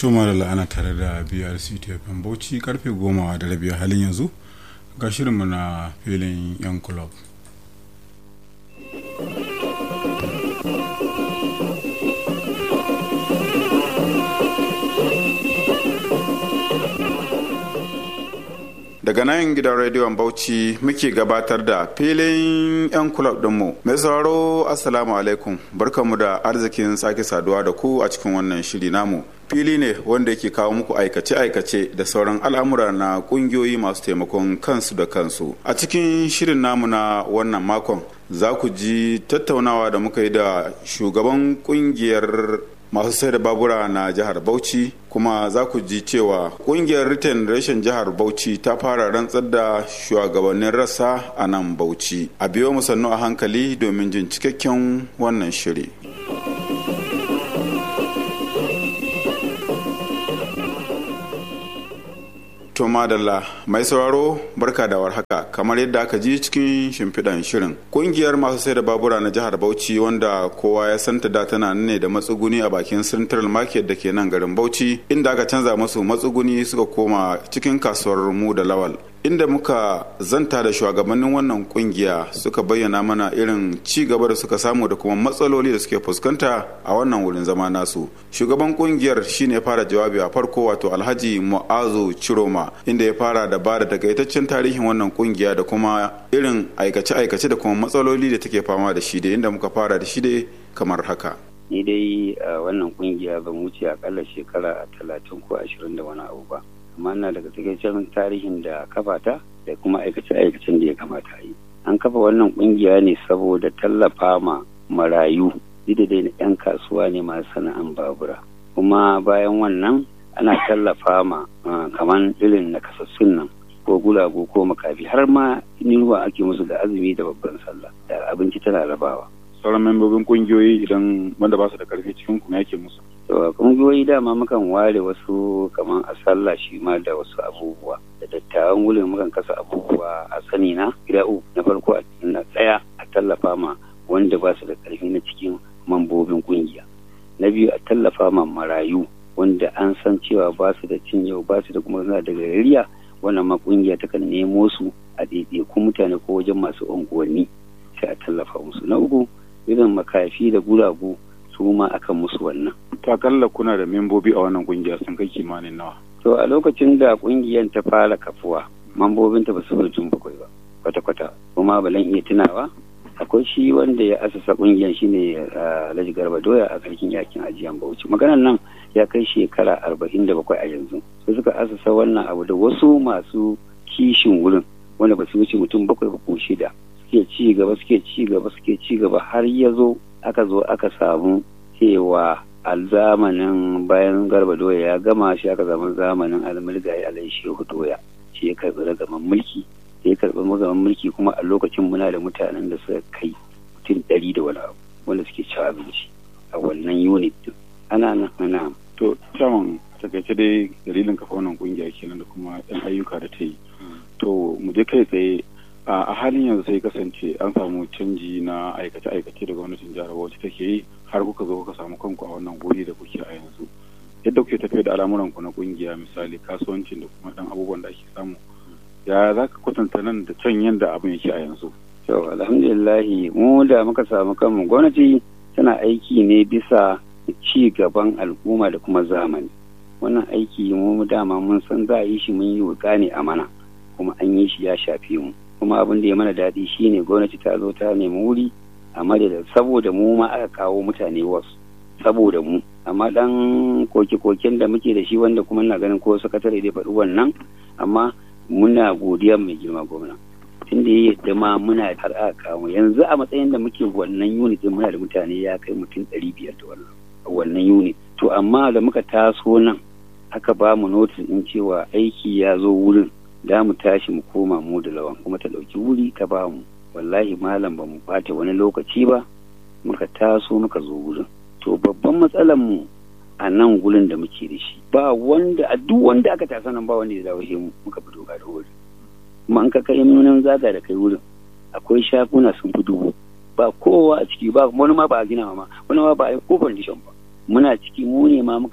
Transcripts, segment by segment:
tuma da la'ana tare da brc tfm bauchi karfe goma da rabi halin yanzu ga shirinmu na filin yan kulob daga nan gidan rediyon bauchi muke gabatar da filin 'yan kulab dinmu mai sauraro assalamu alaikum barkamu da arzikin sake saduwa da ku a cikin wannan shiri namu fili ne wanda yake kawo muku aikace-aikace da sauran al'amura na kungiyoyi masu taimakon kansu da kansu a cikin shirin namu na wannan makon za ku ji tattaunawa da muka yi da shugaban kungiyar masu sai da babura na jihar bauchi kuma za ku ji cewa kungiyar return reshen jihar bauchi ta fara rantsar da shugabannin rassa a nan bauchi a biyo mu sannu a hankali domin jin cikakken wannan shiri To madalla mai sauraro barka da warhaka kamar yadda aka ji cikin shimfiɗan shirin. Kungiyar masu sai da babura na jihar Bauchi wanda kowa ya santa da tana ne da matsuguni a bakin Central Market da ke nan garin Bauchi inda aka canza musu matsuguni suka koma cikin kasuwar mu da lawal. Inda muka zanta da shugabannin wannan kungiya suka bayyana mana irin ci gaba da suka samu da kuma matsaloli da suke fuskanta a wannan wurin zama nasu. Shugaban kungiyar shine fara jawabi a farko wato Alhaji Mu'azu Chiroma inda ya fara da ba da takaitaccen tarihin wannan kungiya da kuma irin aikace-aikace da kuma matsaloli da take fama da shi da inda muka fara da shi dai kamar haka. Ni dai a wannan kungiya ban wuce akalla shekara talatin ko ashirin da wani abu ba. Amma ina daga takaitaccen tarihin da kafata da kuma aikace-aikacen da ya kamata yi. An kafa wannan kungiya ne saboda tallafa ma marayu da dai na 'yan kasuwa ne masu sana'an babura. Kuma bayan wannan ana tallafa ma kamar irin na kasassun nan ko gulago ko makafi har ma ruwa ake musu da azumi da babban sallah da abinci tana rabawa. sauran membobin kungiyoyi idan wanda ba su da karfi cikin kuma yake musu. to kungiyoyi dama mukan ware wasu kamar a sallah shi ma da wasu abubuwa da dattawan wurin mukan kasa abubuwa a sani na gida uku na farko a na tsaya a tallafa ma wanda ba su da karfi na cikin mambobin kungiya na biyu a tallafa ma marayu wanda an san cewa ba su da cin yau ba su da kuma suna da gariya wannan ma kungiya ta kan nemo su a ɗaiɗaiku mutane ko wajen masu unguwanni sai a tallafa musu na uku irin makafi da guragu su ma akan musu wannan. Takalla kuna da membobi a wannan kungiya sun kai kimanin nawa. To a lokacin da kungiyar ta fara kafuwa mambobinta ba su mutum bakwai ba kwata-kwata kuma balan iya tunawa akwai shi wanda ya asasa kungiyar shine Alhaji Garba Doya a sarkin yakin ajiyan Bauchi maganar nan ya kai shekara arba'in da bakwai a yanzu sai suka asasa wannan abu da wasu masu kishin wurin wanda ba su wuce mutum bakwai ko shida suke ci gaba suke ci gaba suke ci gaba har ya zo aka zo aka samu cewa a zamanin bayan garba doya ya gama shi aka zama zamanin almulgayi alai shehu doya shi ya karɓi ragaman mulki ya karɓi ragaman mulki kuma a lokacin muna da mutanen da suka kai mutum ɗari da wani abu wanda suke ci abinci a wannan unit din ana nan ana to caman takaice dai dalilin kafa wannan kungiya kenan da kuma yan ayyuka da ta yi to mu je kai tsaye a halin yanzu sai kasance an samu canji na aikace-aikace da gwamnatin jihar Bauchi take yi har kuka zo kuka samu kanku a wannan guri da kuke a yanzu yadda kuke tafiya da al'amuran ku na kungiya misali kasuwancin da kuma dan abubuwan da ake samu ya za ka kwatanta nan da can yadda abin yake a yanzu to alhamdulillah mu da muka samu kanmu gwamnati tana aiki ne bisa ci gaban al'umma da kuma zamani wannan aiki mu dama mun san za a yi shi mun yi wuka ne a mana kuma an yi shi ya shafe mu kuma abin da ya mana daɗi shine gwamnati ta zo ta nemi wuri a madada saboda mu ma aka kawo mutane wasu saboda mu amma dan koke-koken da muke da shi wanda kuma na ganin ko sakatare dai faɗi wannan amma muna godiya mai girma gwamna tunda ya yadda ma muna har aka kawo yanzu a matsayin da muke wannan unit din muna da mutane ya kai mutum ɗari biyar da wannan wannan unit to amma da muka taso nan aka ba mu notice din cewa aiki ya zo wurin da mu tashi mu koma mu da lawan kuma ta ɗauki wuri ta ba mu wallahi malam ba mu bata wani lokaci ba muka taso muka zo wurin to babban matsalar mu a nan gurin da muke da shi ba wanda a duk wanda aka tasa nan ba wanda ya dawo mu muka fito ga da wuri kuma an ka kai nunan zaga da kai wurin akwai shaguna sun fi dubu ba kowa a ciki ba wani ma ba a gina ma wani ma ba a yi ko foundation ba muna ciki mu ne ma muka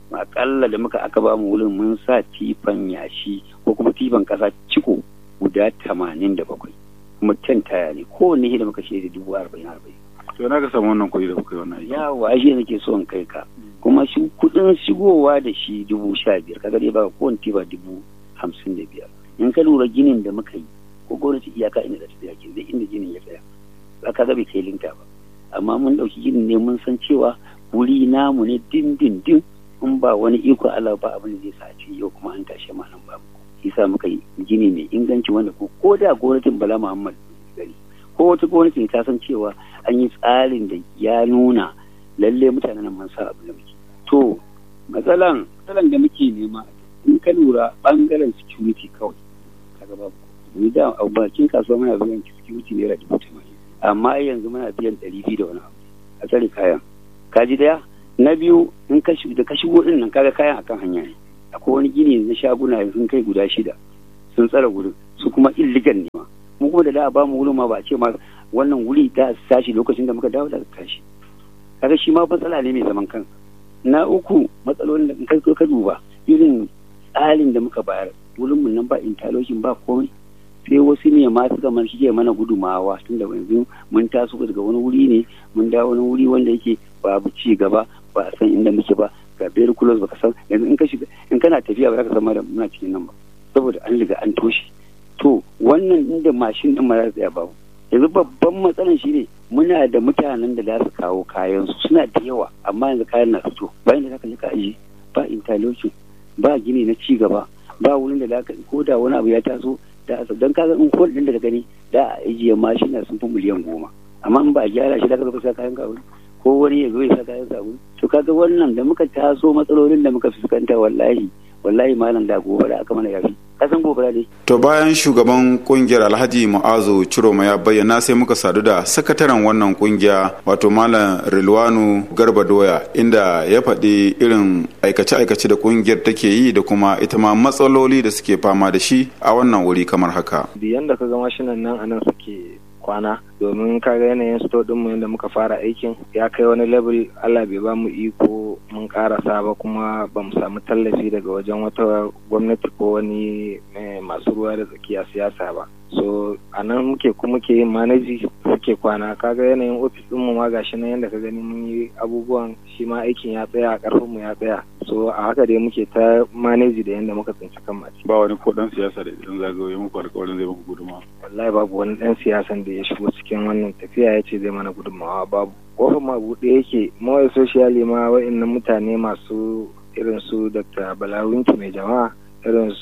akalla da muka aka ba mu wurin mun sa tifan yashi ko kuma tifan kasa ciko guda tamanin da bakwai kuma ten taya ne kowanne da muka shirya dubu arba'in arba'in to na ka samu wannan kuɗi da kuka yi wannan aiki yawa shi nake so in kai ka kuma shi kuɗin shigowa da shi dubu sha biyar kaga dai ba kowane tifa dubu hamsin da biyar in ka lura ginin da muka yi ko gwamnati iyaka inda da tafiya ke zai inda ginin ya tsaya ba ka ga bai kai linta ba amma mun ɗauki ginin ne mun san cewa wuri namu ne din din din in ba wani iko Allah ba abin da zai sa ce yau kuma an tashe ma nan ba mu yasa muka yi gini mai inganci wanda ko ko da gwamnatin Bala Muhammad gari ko wata gwamnati ta san cewa an yi tsarin da ya nuna lalle mutanen nan mun sa abin da muke to matsalan matsalan da muke nema in ka lura bangaren security kawai kaga babu ni da a bakin kasuwa muna biyan security naira dubu tamanin amma yanzu muna biyan ɗari biyu da wani abu a tsare kayan kaji daya na biyu in ka da ka shigo din nan kaga kayan akan hanya ne akwai wani gini na shaguna sun kai guda shida sun tsara wurin su kuma illegal ne ma mu kuma da da ba mu wurin ma ba ce ma wannan wuri ta tashi lokacin da muka dawo daga tashi kaga shi ma matsala ne mai zaman kansa na uku matsalolin da kai ka duba irin tsarin da muka bayar wurin mu nan ba interlocking ba komai sai wasu ne ma suka man shi mana gudumawa tun da yanzu mun taso daga wani wuri ne mun dawo wani wuri wanda yake babu ci gaba ba a san inda muke ba ga very close baka san yanzu in ka shiga in kana tafiya ba za ka san ma da muna cikin nan ba saboda an riga an toshe to wannan inda mashin din ma za su tsaya babu yanzu babban matsalan shi ne muna da mutanen da za su kawo kayan su suna da yawa amma yanzu kayan na fito bayan da zaka je ka aje ba interlocking ba gini na ci gaba ba wurin da zaka ko da wani abu ya taso da asa don kaga in kol din da gani da a ajiye mashina sun fi miliyan goma amma in ba a gyara shi da ka sa kayan ka ko wani ya zo ya sa kayan sa to kaga wannan da muka taso matsalolin da muka fuskanta wallahi wallahi malam da gobara aka mana yafi kasan gobara ne to bayan shugaban kungiyar alhaji mu'azu ciroma ya bayyana sai muka sadu da sakataren wannan kungiya wato malam rilwanu garba doya inda ya faɗi irin aikace-aikace da kungiyar take yi da kuma ita ma matsaloli da suke fama da shi a wannan wuri kamar haka biyan da ka ga mashinan nan anan suke kwana domin kaga yanayin sto din mu yadda muka fara aikin ya kai wani level Allah bai ba mu iko mun karasa ba kuma ba mu samu tallafi daga wajen wata gwamnati ko wani masu ruwa da tsakiya siyasa ba so a nan muke kuma ke yin manaji suke kwana kaga yanayin ofis din mu ma gashi nan yadda ka gani mun yi abubuwan shi ma aikin ya tsaya karfin mu ya tsaya so a haka dai muke ta manaji da yadda muka tsinci kan mace ba wani ko dan siyasa da idan zagaye muku alƙawarin zai muku gudunmawa wallahi babu wani dan siyasan da ya shigo cikin wannan tafiya ya ce zai mana gudunmawa babu kofar ma buɗe yake mawai socially ma wa'annan mutane masu irin su dr balawinki mai jama'a irin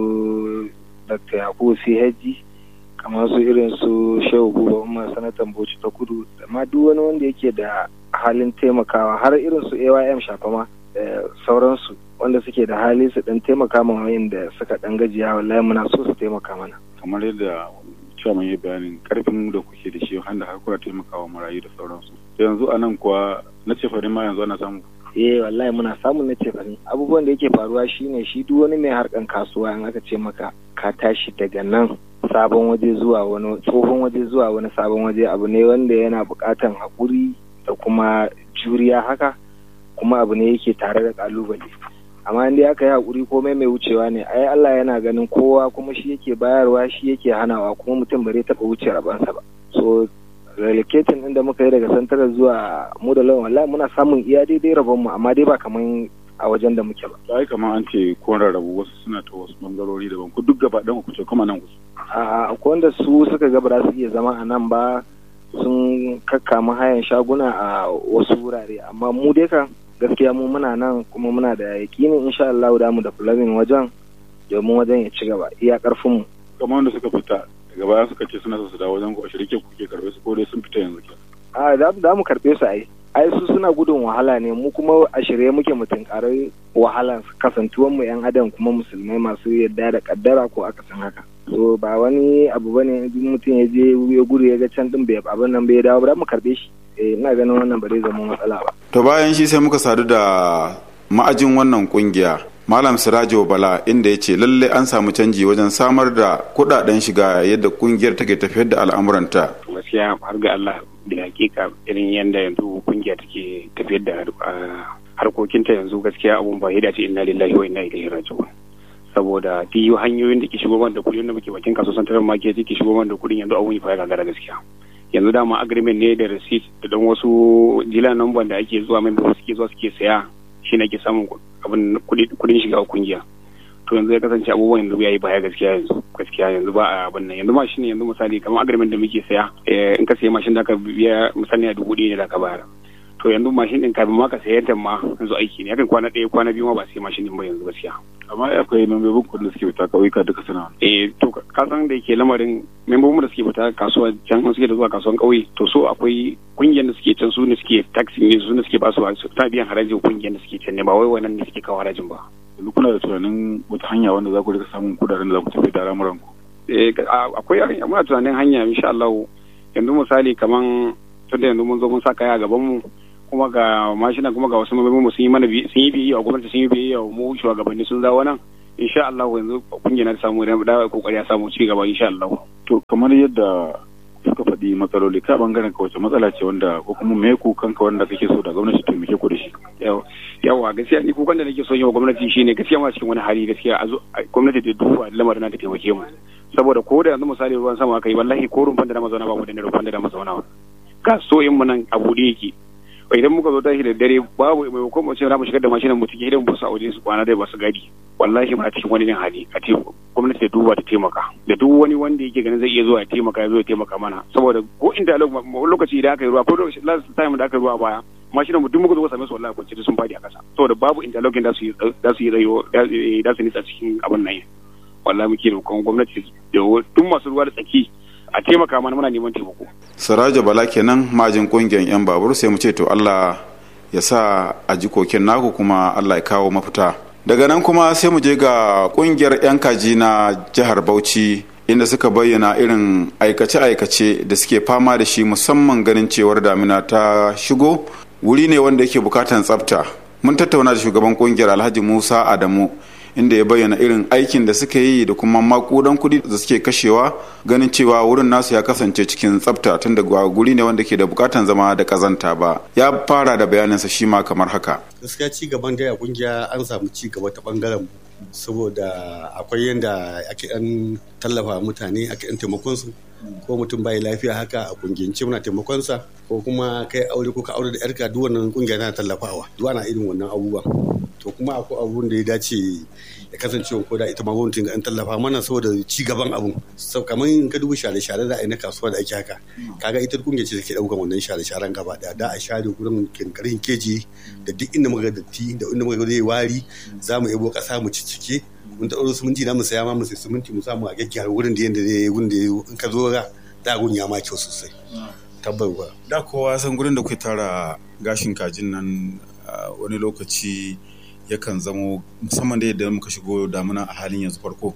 su dr yakubu chg kamar su irin su shehu buba umar sanatan bauchi ta kudu da ma duk wani wanda yake da halin taimakawa har irin su aym shafama da sauransu wanda suke da hali su dan taimaka ma wayanda suka dan gajiya wallahi muna so su taimaka mana kamar yadda cewa mun yi bayanin karfin da kuke da shi wanda har kuna taimakawa marayu da sauransu to yanzu a nan kuwa na ce farin ma yanzu ana samu eh wallahi muna samun na ce farin abubuwan da yake faruwa shine shi duk wani mai harkan kasuwa in aka ce maka ka tashi daga nan sabon waje zuwa wani tsohon waje zuwa wani sabon waje abu ne wanda yana buƙatan haƙuri da kuma juriya haka kuma abu ne yake tare da ƙalubale amma in dai aka yi haƙuri komai mai wucewa ne ai Allah yana ganin kowa kuma shi yake bayarwa shi yake hanawa kuma mutum bare taɓa wuce rabansa ba so relocating din da muka yi daga santara zuwa mu da lawan wallahi muna samun iya daidai rabon mu amma dai ba kaman a wajen da muke ba ai kamar an ce ko rarrabu wasu suna ta wasu bangarori daban ku duk gaba ɗan ku ce kuma nan ku a akwai wanda su suka ga ba za su iya zama a nan ba sun kakkama hayan shaguna a wasu wurare amma mu dai kan gaskiya mu muna nan kuma muna da yakinin insha Allah da mu da fulamin wajen domin wajen ya ci gaba iya karfin mu kamar wanda suka fita daga baya suka ce suna su dawo wajen ku a shirke kuke karbe su ko dai sun fita yanzu ke a da mu karbe su ai ai su suna gudun wahala ne mu kuma a shirye muke mu tunkarai wahala kasantuwan mu yan adam kuma musulmai masu yadda da kaddara ko aka san haka so ba wani abu bane mutum ya je ya gudu ya ga can din bai abin nan bai dawo ba mu karbe shi eh ina ganin wannan ba zai zama matsala ba to bayan shi sai muka sadu da ma'ajin wannan kungiya malam sirajo bala inda ya ce lalle an samu canji wajen samar da kudaden shiga yadda kungiyar take tafiyar da al'amuranta gaskiya har ga Allah da hakika irin yadda yanzu kungiya take tafiyar da harkokinta yanzu gaskiya abun ba ya dace inna lillahi wa inna ilaihi raji'un saboda duk hanyoyin da ke shigo da kuɗin da muke bakin kasuwar santarar market ke shigo da kuɗin yanzu abun ya gagara gaskiya yanzu dama agreement ne da receipt da dan wasu jila number da ake zuwa mai suke zuwa suke saya shi ne ake samun abin kuɗin shiga kungiya to yanzu ya kasance abubuwan yanzu yayi baya gaskiya yanzu gaskiya yanzu ba a abin nan yanzu mashin yanzu misali kamar agreement da muke saya in ka sayi mashin da ka biya misali a dubu ɗaya ne da ka bayar to yanzu mashin din kafin ma ka sayar da ma yanzu aiki ne yakan kwana ɗaya kwana biyu ma ba sai mashin din ba yanzu gaskiya amma akwai membobin kudin da suke fita kauyuka duka suna eh to ka san da yake lamarin membobin da suke fita kasuwa can suke da zuwa kasuwan kauye to so akwai kungiyar da suke can su ne suke taxi ne su ne suke ba su ta biyan harajin kungiyar da suke can ne ba wai wannan ne suke kawo harajin ba yanzu kuna da tunanin wata hanya wanda za ku rika samun kudaden da za ku tafi da al'amuran ku eh akwai muna tunanin hanya insha Allah yanzu misali kaman tunda yanzu mun zo mun sa kaya a gaban mu kuma ga mashina kuma ga wasu mabibin mu sun yi mana sun yi biyayya wa gwamnati sun yi biyayya wa mu shugabanni sun dawo nan insha Allah yanzu kungiyar na samu da da kokari ya samu ci gaba insha Allah to kamar yadda suka faɗi matsaloli ka bangaren ka wace matsala ce wanda ko kuma me kukan ka wanda kake so da gwamnati ta mike ku da shi yawa gaskiya ni kukan da nake so yi wa gwamnati shine gaskiya ma cikin wani hali gaskiya a gwamnati ta duba lamarin na ta taimake mu saboda ko da yanzu misali ruwan sama aka yi wallahi ko rumfan da na mazauna ba mu da rumfan da na mazauna kasuwoyin mu nan a buɗe yake idan muka zo tashi da dare babu mai hukum mu ce za mu shigar da mashinan mu cikin gidan su a waje su kwana dai ba su gadi wallahi muna cikin wani hali a ce gwamnati ta duba ta taimaka da duk wani wanda yake ganin zai iya zuwa ya taimaka ya zo ya taimaka mana saboda ko inda lokaci idan aka yi ruwa ko last time da aka yi ruwa baya mashinan mu duk muka zo same su wallahi kwanci sun fadi a kasa saboda babu interlocking da su yi da su yi rayo da su nitsa cikin abin nan wallahi muke roƙon gwamnati da duk masu ruwa da tsaki a taimaka mana muna neman taimako. Saraja Bala kenan majin kungiyar 'yan babur sai mu ce to Allah ya sa a ji kokin naku kuma Allah ya kawo mafita. Daga nan kuma sai mu je ga kungiyar 'yan kaji na jihar Bauchi inda suka bayyana irin aikace-aikace da suke fama da shi musamman ganin cewar damina ta shigo wuri ne wanda yake bukatan tsafta. Mun tattauna da shugaban kungiyar Alhaji Musa Adamu inda ya bayyana irin aikin da suka yi da kuma makudan kudi da suke kashewa ganin cewa wurin nasu ya kasance cikin tsafta tun da guri ne wanda ke da bukatan zama da kazanta ba ya fara da bayaninsa shi ma kamar haka gaskiya ci gaban da kungiya an samu ci gaba ta bangaren saboda akwai yadda ake dan tallafa mutane ake dan taimakon su ko mutum bai lafiya haka a kungiyance muna taimakon sa ko kuma kai aure ko ka aure da yarka duk wannan kungiya tana tallafawa duk ana irin wannan abubuwa to kuma akwai abun da ya dace ya kasance ko da ita ma gwamnatin an tallafa mana saboda ci gaban abun sau kamar in ka duba share share da na kasuwa da ake haka kaga ita kungiya ce take daukan wannan share sharen gaba daya da a share gurin kinkarin keji da duk inda muka datti da inda muka zai wari za mu yabo kasa mu ciccike mun ta ɗauro siminti na mu saya ma mu sai siminti mu samu a gyaggyara wurin da yanda zai wurin da in ka zo ga da gun ya ma kyau sosai tabbarwa da kowa san gurin da kuke tara gashin kajin nan wani lokaci yakan zamo musamman da yadda muka shigo damuna a halin yanzu farko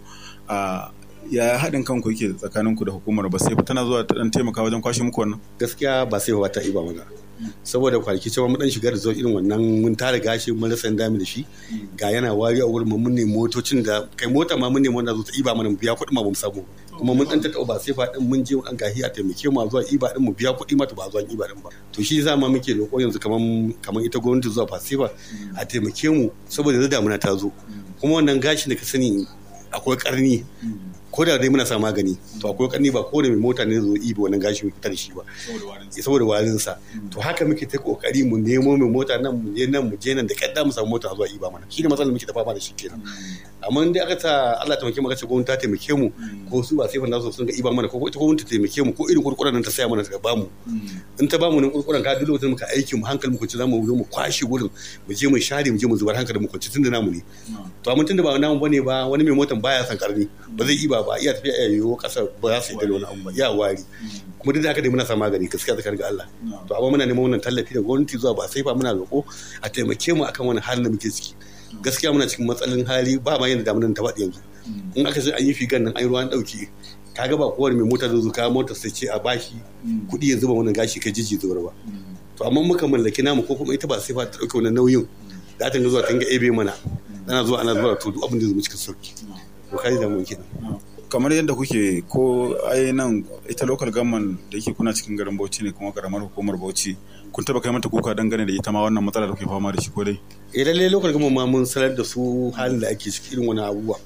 ya haɗin kanku yake tsakaninku da hukumar ba sai tana zuwa ta dan taimaka wajen kwashe muku wannan gaskiya ba sai ba ta iba mana saboda kwanaki cewa mun dan shiga da irin wannan mun tara gashi mun rasa dami da shi ga yana wari a wurin mun ne motocin da kai mota ma mun ne wanda zo ta iba mana mu biya kuɗi ma bamu samu kuma mun dan tattaba ba sai fa din mun je an gahi a taimake mu zuwa iba din mu biya kuɗi mata ba zuwa iba din ba to shi za ma muke roƙo yanzu kaman kaman ita gwamnati zuwa fasifa a taimake mu saboda yanzu damuna ta zo kuma wannan gashin da ka sani akwai karni ko da dai muna sa magani to akwai karni ba ko da mai mota ne zo ibi wannan gashin fitar da shi ba saboda warin sa to haka muke ta kokari mu nemo mai mota nan mu je nan mu je nan da kadda mu samu mota zuwa iba mana shi ne matsalar muke ta fama da shi kenan amma dai aka ta Allah ta mu aka ce gwamnati ta taimake mu ko su ba sai fa nasu sun ga iba mana ko ita gwamnati ta taimake mu ko irin kurkuran nan ta saya mana ta ba mu in ta ba mu nan kurkuran ka duk lokacin muka aiki mu hankali mu kunci zamu zo mu kwashe gurin mu je mu share mu je mu zubar hankali mu kunci tunda namu ne to amma tunda ba namu bane ba wani mai motan baya san karni ba zai iba ba iya tafiya ya yiwo kasar ba za su yi da wani abu ba ya wari kuma duk da haka dai muna sa magani gaskiya tsakanin ga Allah to amma muna neman wannan tallafi da gwamnati zuwa ba sai fa muna roƙo a taimake mu akan wani halin da muke ciki gaskiya muna cikin matsalin hali ba ma yadda damunan ta faɗi yanzu in aka ce an yi figan nan an yi ruwan ɗauki kaga ba kowane mai mota zai zo kawo motar sai ce a bashi kuɗi yanzu ba wannan gashi kai jiji zuwa ba to amma muka mallaki namu ko kuma ita ba sai fa ta ɗauke wannan nauyin za ta zuwa ta ga ebe mana ana zuwa ana zuwa to duk abin da zai cikin sauki to kai da mu kenan kamar yadda kuke ko ai nan ita local government da yake kuna cikin garin Bauchi ne kuma karamar hukumar Bauchi kun taba kai mata kuka dangane da ita ma wannan matsala da kuke fama da shi ko dai eh lalle local government ma mun sanar da su halin da ake ciki irin wani abubuwa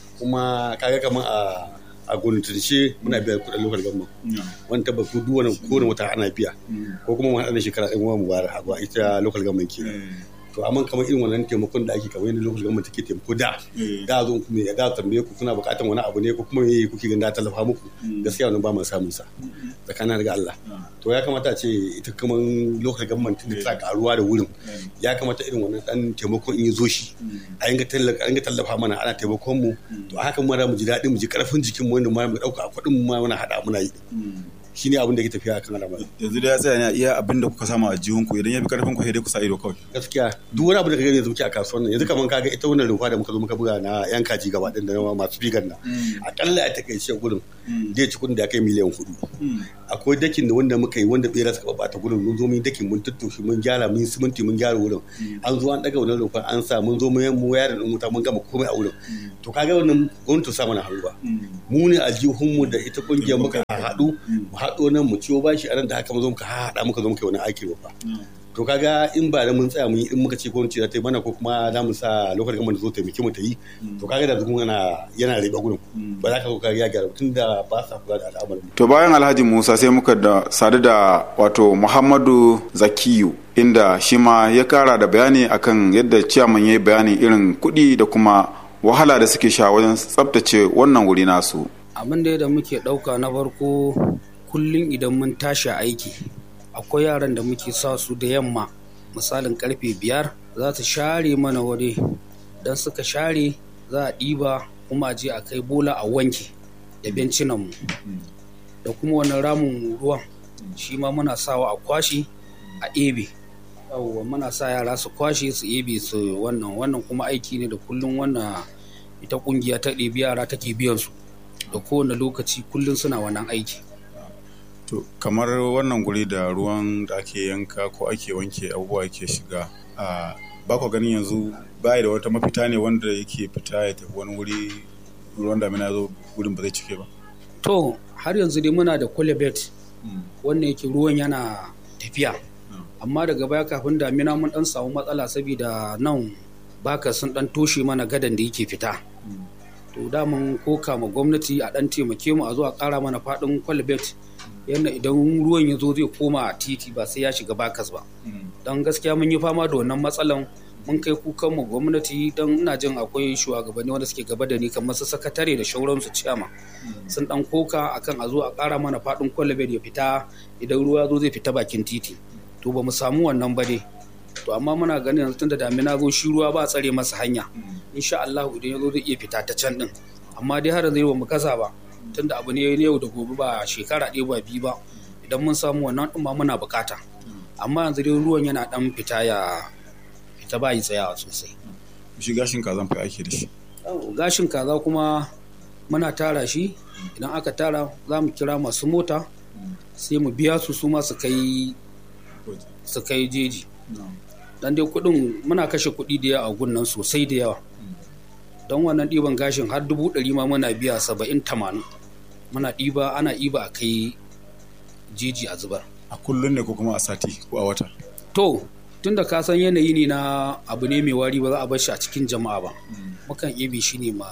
kuma kaga kamar a a gwamnatance muna biya kuɗin local government wani tabbas duk wani kowane wata ana biya ko kuma mu haɗa da shekara ɗin mu bayar a ita local government kenan to amma kamar irin wannan taimakon da ake kamar yadda lokacin gwamnati take taimako da da zo kuma ya da tambaye ku kuna buƙatar wani abu ne ko kuma me kuke ganin da tallafa muku gaskiya wannan ba mu samun sa tsakanin daga Allah to ya kamata a ce ita kuma lokacin gwamnati da ta karuwa da wurin ya kamata irin wannan dan taimakon in ya zo shi a yanga tallafa an tallafa mana ana taimakon mu to a haka mu mu ji daɗi mu ji karfin jikin mu wanda mu dauka kuɗin mu ma muna hada muna yi shi ne abin da ke tafiya kan al'amari yanzu da ya tsaya ne iya abin da kuka samu a jihun ku idan ya fi karfin ku sai dai ku sa ido kawai gaskiya duk wani abu da ka gani yanzu muke a kasuwan nan yanzu kaman kaga ita wannan rumfa da muka zo muka buga na yan kaji gaba din da masu bigan nan akalla a takaice gurin zai ci kudin da kai miliyan hudu akwai dakin da wanda muka yi wanda bera suka bata gurin mun zo mun dakin mun tuttushe mun gyara mun siminti mun gyara wurin an zo an daga wannan rumfa an sa mun zo mun mu yara din wuta mun gama komai a wurin to kaga wannan gwamnati sa mana hannu ba mu ne aljihunmu da ita kungiyar muka haɗu mu haɗo nan mu ciwo bashi a nan da haka mu zo muka haɗa muka zo muka yi wani aiki ba to kaga in ba da mun tsaya mun yi in muka ce gwamnati za ta yi mana ko kuma za mu sa lokacin gama da zo taimake mu ta yi to kaga da zugun yana yana riba gurin ba za ka zo kaga ya gyara tun da ba sa kula da al'amarin to bayan alhaji musa sai muka da sadu da wato muhammadu zakiyu inda shi ma ya kara da bayani akan yadda ciyaman ya yi bayanin irin kuɗi da kuma wahala da suke sha wajen tsabtace wannan wuri nasu abin da da muke ɗauka na farko kullum idan mun tashi aiki akwai yaran da muke sa su da yamma misalin karfe biyar za su share mana wuri don suka share za a ɗiba kuma a je a kai bola a wanke da bencinanmu da kuma wani ramin ruwan shi ma muna sawa a kwashi a ebe yawwa muna sa yara su kwashe su ebe su wannan wannan kuma aiki ne da kullum wannan ita kungiya ta ɗebi yara take biyan su da kowane lokaci kullum suna wannan aiki to kamar wannan guri da ruwan da ake yanka ko ake wanke abubuwa ke shiga a ba ku ganin yanzu ba da wata mafita ne wanda yake fita ya tafi wani wuri ruwan damina ya zo wurin ba zai cike ba to har yanzu dai muna da kwalebet wannan yake ruwan yana tafiya amma daga baya kafin damina mun dan samu matsala saboda nan baka sun dan toshe mana gadan da yake fita to da mun koka ma gwamnati a dan taimake mu a zo a kara mana fadin kwalbet yadda idan ruwan ya zo zai koma a titi ba sai ya shiga bakas ba don gaskiya mun yi fama da wannan matsalan mun kai kukan mu gwamnati don ina jin akwai shugabanni wanda suke gaba da ni kamar su sakatare da shauransu ciyama sun dan koka akan a zo a kara mana fadin kwalbet ya fita idan ruwa zo zai fita bakin titi to ba mu samu wannan ba dai to amma muna ganin yanzu tunda damina zo shi ruwa ba tsare masa hanya insha Allah idan ya zo zai iya fita ta can din amma dai har yanzu ba mu kasa ba tunda abu ne yau da gobe ba shekara ɗaya ba biyu ba idan mun samu wannan din ma muna bukata amma yanzu dai ruwan yana dan fita ya fita ba yi tsayawa sosai shi gashin kaza fa ake da shi gashin kaza kuma muna tara shi idan aka tara za mu kira masu mota sai mu biya su su ma su kai su kai jeji dan dai kudin muna kashe kudi da yawa a gunnan sosai da yawa don wannan ɗiban gashin har dubu ɗari ma muna biya saba'in tamanin muna ɗiba ana ɗiba a kai jeji a zubar a kullum ne ko kuma a sati ko a wata to tun da ka san yanayi ne na abu ne mai wari ba za a bar shi a cikin jama'a ba mukan ibe shi ne ma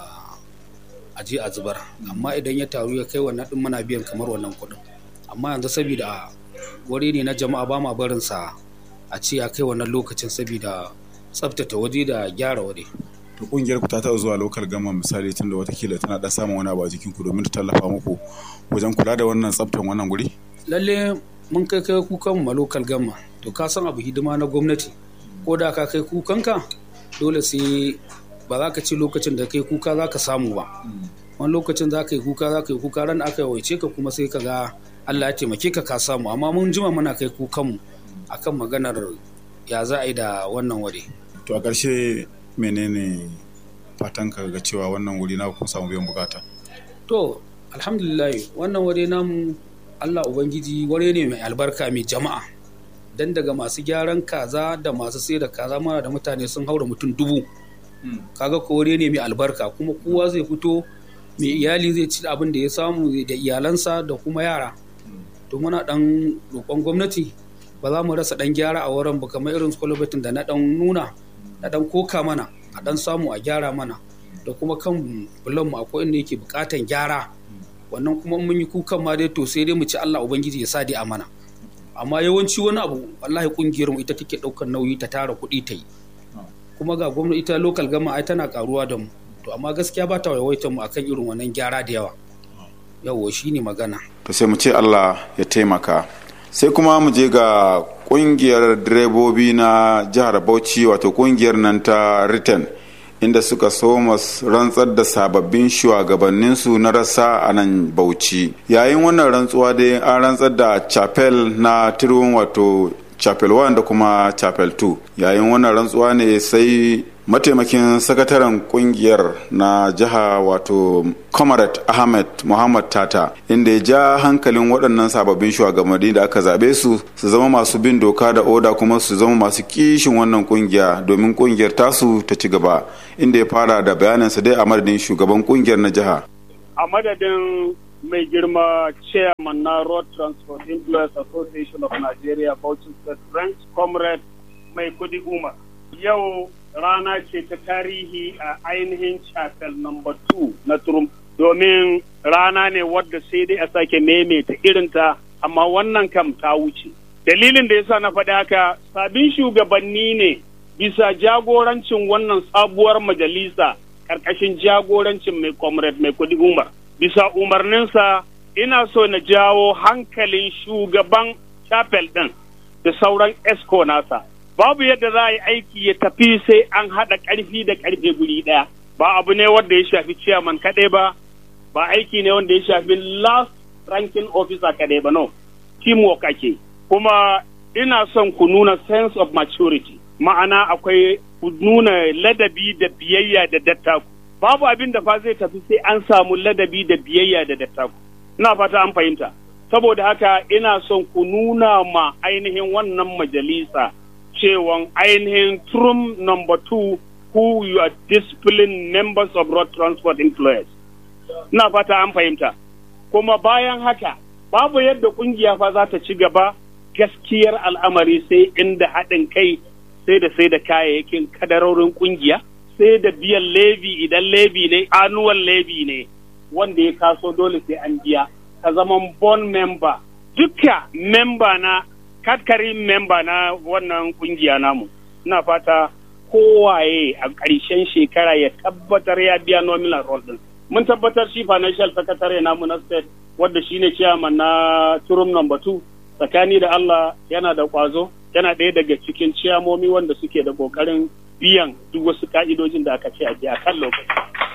a je a zubar amma idan ya taru ya kai wannan ɗin muna biyan kamar wannan kuɗin amma yanzu saboda wuri ne na jama'a ba ma barin sa a ce ya kai wannan lokacin saboda tsaftace waje da gyara waje. to kungiyar ku ta taɓa zuwa lokal gama misali tunda watakila tana da samun wani abu a jikin ku domin ta tallafa muku wajen kula da wannan tsaftan wannan guri lalle mun kai kai kukan mu lokal gama to ka san abu hidima na gwamnati ko da ka kai kukanka dole sai ba za ka ce lokacin da kai kuka za ka samu ba wani lokacin za ka yi kuka za ka yi kuka ran aka yawaice ka kuma sai ka ga Allah ya taimake ka ka samu amma mun jima muna kai kukanmu akan maganar ya za a yi da wannan wuri. To a ƙarshe menene fatan ka ga cewa wannan wuri na kun samu biyan bukata? To alhamdulillah wannan wuri namu Allah Ubangiji wuri ne mai albarka mai jama'a. Dan daga masu gyaran kaza da masu sai da kaza mana da mutane sun haura mutum dubu. Kaga ko wuri ne mai albarka kuma kowa zai fito mai iyali zai ci abin da ya samu da iyalansa da kuma yara to muna dan roƙon gwamnati ba za mu rasa dan gyara a wurin ba kamar irin kwalibatin da na dan nuna na dan koka mana a dan samu a gyara mana da kuma kan bulan mu akwai inda yake bukatan gyara wannan kuma mun yi kukan ma dai to sai dai mu ci Allah ubangiji ya sa dai a mana amma yawanci wani abu wallahi kungiyar mu ita take daukar nauyi ta tara kuɗi ta yi kuma ga gwamnati ita local gama ai tana karuwa da mu to amma gaskiya ba ta waiwaitar mu akan irin wannan gyara da yawa yawo shine magana to sai mu ce Allah ya taimaka sai kuma mu je ga kungiyar direbobi na jihar Bauchi wato kungiyar nan ta Return inda suka soma rantsar da sababbin shugabanninsu na rasa a nan Bauchi yayin wannan rantsuwa dai an rantsar da chapel na tirwin wato chapel 1 da kuma chapel 2 yayin wannan rantsuwa ne sai mataimakin sakataren kungiyar na jiha wato comrade ahmed muhammad tata inda ya ja hankalin waɗannan sababbin shugabanni da aka zaɓe su su zama masu bin doka da oda kuma su zama masu kishin wannan kungiya domin kungiyar tasu ta ci gaba inda ya fara da bayaninsa dai a madadin shugaban kungiyar na jiha a madadin mai girma chairman na road transport employers association of nigeria bauchi state branch comrade mai kudi umar yau rana ce ta tarihi a ainihin chapel number 2 na turum domin rana ne wadda sai dai a sake maimaita irinta amma wannan kam ta wuce dalilin da yasa na faɗi haka sabin shugabanni ne bisa jagorancin wannan sabuwar majalisa ƙarƙashin jagorancin mai comrade mai kudi umar bisa umarninsa ina so na jawo hankalin shugaban chapel ɗin da sauran esco nasa babu yadda za a yi aiki ya tafi sai an haɗa ƙarfi da ƙarfe guri ɗaya ba abu ne wanda ya shafi chairman kaɗai ba ba aiki ne wanda ya shafi last ranking officer kaɗai ba no teamwork ake kuma ina son ku nuna sense of maturity ma'ana akwai ku nuna ladabi da biyayya da dattaku babu abin da fa zai tafi sai an samu ladabi da biyayya da dattaku ina fata an fahimta saboda haka ina son ku nuna ma ainihin wannan majalisa cewan ainihin trum number two who you are disciplined members of road transport employers ina fata an fahimta kuma bayan haka babu yadda kungiya fa za ta ci gaba gaskiyar al'amari sai inda haɗin kai sai da sai da kayayyakin kadarorin kungiya sai da biyan levi idan levi ne annual levi ne wanda ya kaso dole sai an biya ka zama bon member duka member na katkarin member na wannan kungiya namu ina fata kowaye a ƙarshen shekara ya tabbatar ya biya nominal roll din mun tabbatar shi financial secretary namu na state wadda shine chairman na turum number 2 tsakani da Allah yana da kwazo yana ɗaya daga cikin ciyamomi wanda suke da ƙoƙarin biyan duk wasu ka'idojin da aka ce a biya kan lokaci.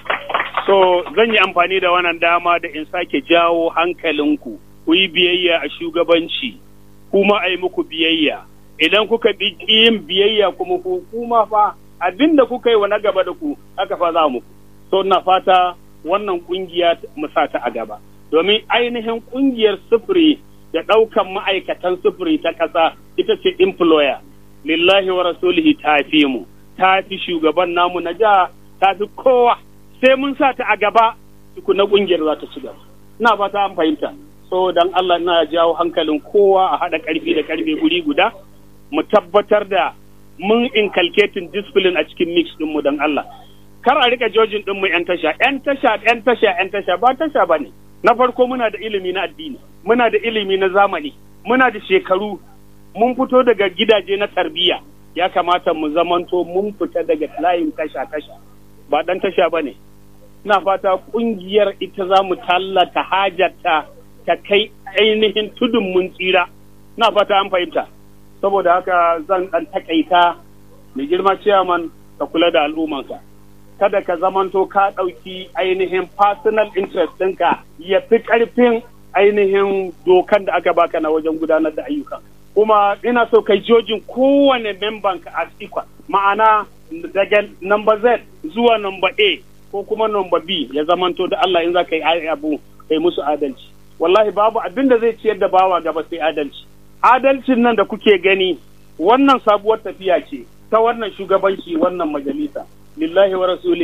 So zan yi amfani da wannan dama da in sake jawo hankalinku ku yi biyayya a shugabanci kuma a yi muku biyayya. Idan kuka bi yin biyayya kuma ku kuma fa abin da kuka yi wa na gaba da ku haka fa za muku. So na fata wannan kungiya mu sa ta a gaba. Domin ainihin kungiyar sufuri da ɗaukan ma'aikatan sufuri ta ƙasa ita ce employer. Lillahi wa rasulihi ta fi mu. ta fi shugaban namu na jiha ta fi kowa sai mun sa ta a gaba na kungiyar za ta ci gaba ina fata an fahimta so dan Allah na jawo hankalin kowa a haɗa ƙarfi da ƙarfe guri guda mu tabbatar da mun inculcating discipline a cikin mix ɗinmu dan Allah kar a rika jojin ɗinmu yan tasha yan tasha yan tasha yan tasha ba tasha ba ne na farko muna da ilimi na addini muna da ilimi na zamani muna da shekaru mun fito daga gidaje na tarbiyya ya kamata mu zamanto mun fita daga layin tasha-tasha ba dan tasha ba ne na fata kungiyar ita za mu tallata hajarta ta kai ainihin tudun mun tsira na fata an fahimta saboda haka zan dan takaita mai girma ciyaman ka kula da al'ummanka kada ka zamanto ka ɗauki ainihin personal interest ɗinka ya fi ƙarfin ainihin dokan da aka baka na wajen gudanar da ayyukan kuma ina so kai jojin kowane memban ka as equal ma'ana daga number Z zuwa number A ko kuma number B ya zamanto da Allah in za ka yi abu kai musu adalci wallahi babu abin da zai ciyar da bawa gaba sai adalci adalcin nan da kuke gani wannan sabuwar tafiya ce ta wannan shugabanci wannan majalisa lillahi wa rasulihi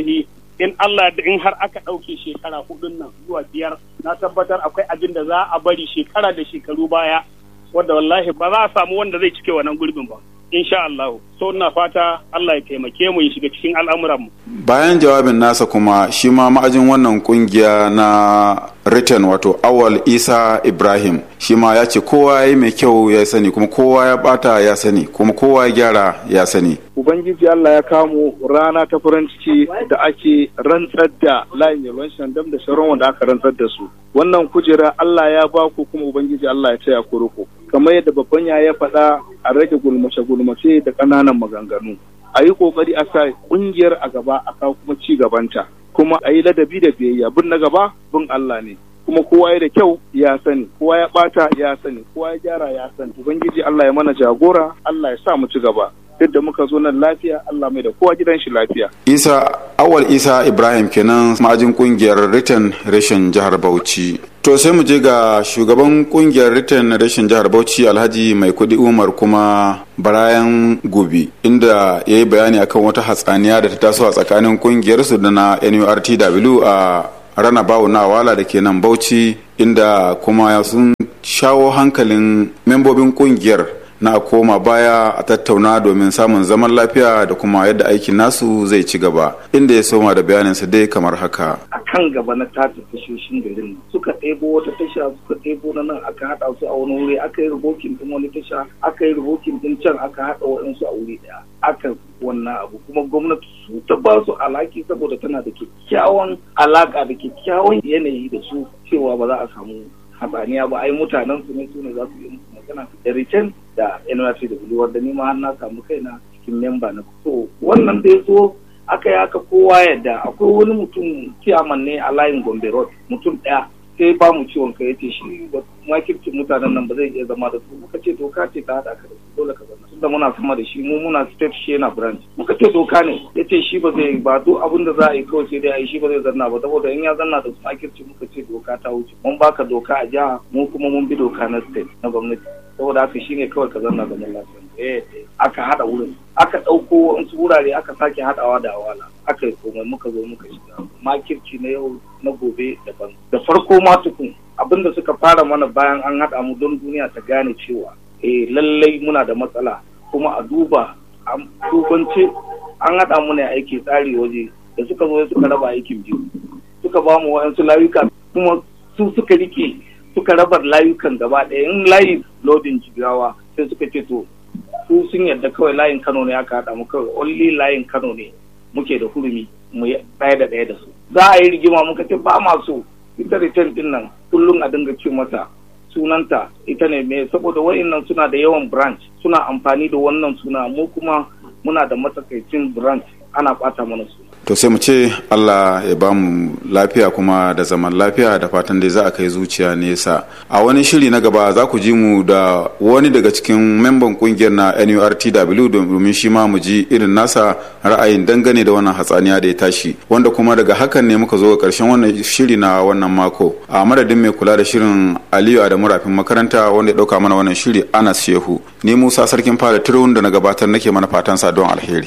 in Allah da in har aka ɗauke shekara hudun nan zuwa biyar na tabbatar akwai abin da za a bari shekara da shekaru baya wadda wallahi ba za a samu wanda zai cike wannan gurbin ba insha Allah so ina fata Allah ya taimake mu ya shiga cikin al'amuranmu bayan jawabin nasa kuma shi ma ma'ajin wannan kungiya na written wato awal isa ibrahim shi ma ya ce kowa ya yi mai kyau ya sani kuma kowa ya bata ya sani kuma kowa ya gyara ya sani ubangiji allah ya kamo rana ta farin ciki da ake rantsar da layin yalwan shandam da sauran wanda aka rantsar da su wannan kujera allah ya ba ku kuma ubangiji allah ya taya ku riko kamar yadda babban ya ya faɗa a rage gulmace-gulmace da ƙananan maganganu a yi ƙoƙari a sa ƙungiyar a gaba a kawo kuma ci gabanta kuma a yi ladabi da biyayya bin na gaba bin Allah ne kuma kowa ya da kyau ya sani kowa ya bata ya sani kowa ya gyara ya sani ubangiji Allah ya mana jagora Allah ya sa mu ci gaba yadda muka zo nan lafiya Allah mai da kowa gidan shi lafiya isa awal isa ibrahim kenan ma'ajin kungiyar written reshen jihar bauchi to sai mu je ga shugaban kungiyar written reshen jihar bauchi alhaji mai kudi umar kuma barayan gobe inda ya yi bayani akan wata hatsaniya da ta taso a tsakanin kungiyarsu da na nurtw a rana bawo na wala da ke nan bauchi inda kuma sun shawo hankalin membobin kungiyar na koma baya a tattauna domin samun zaman lafiya da kuma yadda aikin nasu zai ci gaba inda ya soma da bayaninsa dai kamar haka a kan gaba na tata tashoshin garin suka ɗebo wata tasha suka ɗebo na nan aka haɗa su a wani wuri aka yi rubokin ɗin wani tasha aka yi rubokin ɗin can aka haɗa waɗansu a wuri ɗaya aka wannan abu kuma gwamnati su ta ba su alaki saboda tana da kyakkyawan alaka da kyakkyawan yanayi da su cewa ba za a samu hatsaniya ba ai mutanen su ne su ne za su yi musu magana da return da NYC da Bulu wanda ni ma har na samu kaina cikin memba na so wannan da ya so aka yi aka kowa yadda akwai wani mutum kiyaman ne a layin Gombe Road mutum ɗaya sai ba mu ciwon kai yace shi makircin mutanen nan ba zai iya zama da su muka ce doka ce ta haɗa ka da su dole ka zama tunda muna sama da shi mu muna state shi yana branch muka ce doka ne yace shi ba zai ba duk abin da za a yi kawai sai dai a yi shi ba zai zanna ba saboda in ya zanna da su makirci muka ce doka ta wuce mun baka doka a jiha mu kuma mun bi doka na state na gwamnati saboda haka shine kawai ka zanna da lafiya eh aka hada wurin aka ɗauko wasu wurare aka sake hadawa da awala aka yi komai muka zo muka shiga makirci na yau na gobe daban da farko ma tukun abinda suka fara mana bayan an haɗa mu don duniya ta gane cewa eh lallai muna da matsala kuma a duba a dubance an haɗa mu ne aiki tsari waje da suka zo suka raba aikin biyu suka ba mu wa'yansu layuka kuma su suka rike suka raba layukan gaba ɗaya in layi lodin jigawa sai suka ce to su sun yarda kawai layin kano ne aka haɗa mu kawai only layin kano ne muke da hurumi mu ɗaya da ɗaya da su za a yi rigima muka ce ba ma so ita return din nan kullum a dinga ce mata sunanta ita ne me saboda wa'annan suna da yawan branch suna amfani da wannan suna mu kuma muna da matsakaicin branch ana ɓata mana suna to sai mu ce Allah ya ba mu lafiya kuma da zaman lafiya da fatan dai za a kai zuciya nesa a wani shiri na gaba za ku ji mu da wani daga cikin memban kungiyar na NURTW domin shi ma mu ji irin nasa ra'ayin dangane da wannan hatsaniya da ya tashi wanda kuma daga hakan ne muka zo ga karshen wannan shiri na wannan mako a madadin mai kula da shirin Aliyu Adamu Rafin makaranta wanda ya dauka mana wannan shiri Anas Shehu ni Musa sarkin fara turun da na gabatar nake mana fatan sa don alheri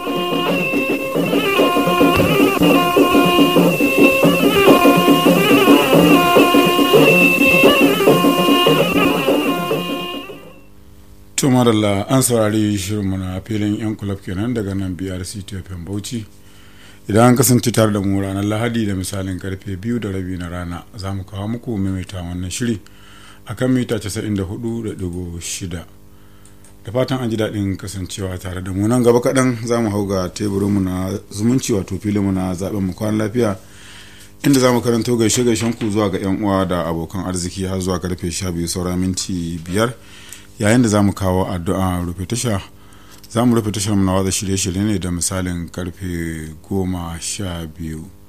to madalla an saurari shirinmu na filin yan kulab kenan daga nan brc tfm bauchi idan an kasance tare da mu ranar lahadi da misalin karfe biyu da rabi na rana za mu kawo muku maimaita wannan shiri a kan mita 94.6 da fatan an ji daɗin kasancewa tare da mu nan gaba kaɗan za mu hau ga teburinmu na zumunci wato filinmu na zaɓen mu kwan lafiya inda za mu karanto gaishe gaishen ku zuwa ga 'yan uwa da abokan arziki har zuwa karfe 12 saura minti biyar yayin da za mu kawo addu'a rufe tasha za mu rufe tashar na watsa shirye-shirye ne da misalin karfe goma sha biyu